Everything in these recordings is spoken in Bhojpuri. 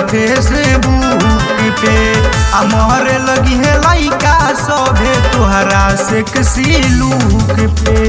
फेसबुक पे आ मोहरे लगी है लइका सभे तोहरा से किसी लूक पे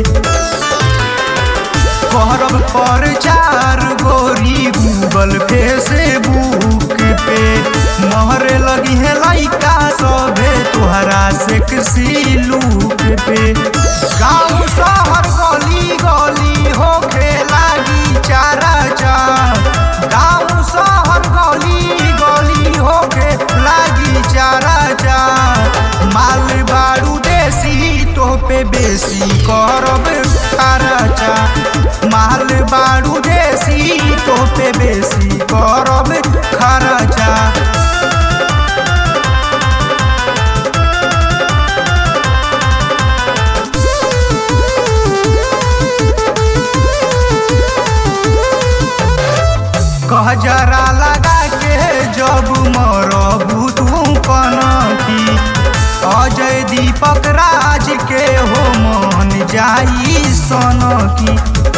करब पर चार गोरी गूगल फेसबुक पे मोहरे लगी है लइका सभे तोहरा से किसी लूक पे गाँव शहर गली गली होखे लागी चारा चार गाँव शहर गली गली होखे लागी चारा चार माल बारू देसी तो पे बेसी करब खर्चा माल बारू देसी तो पे बेसी करब खर्चा कहजरा लगा के जब मरबू तू कनखी अजय दीपक राज के हो मन जाई सनकी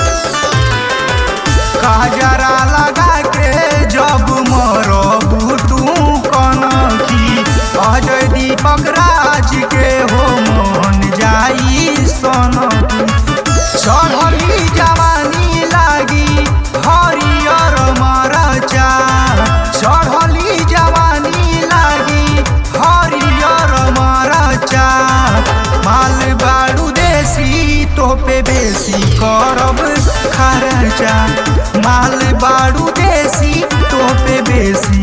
कहजरा लगा के जब मरबू तू कनखी अजय दीपक राज के हो मन जाई सनकी चढ़ली जवानी लागी हरियर मरचा चढ़ली जवानी लागी हरियर मरचा माल बारू देसी तो पे बेसी करब खर्चा माल बारू देसी तो पे बेसी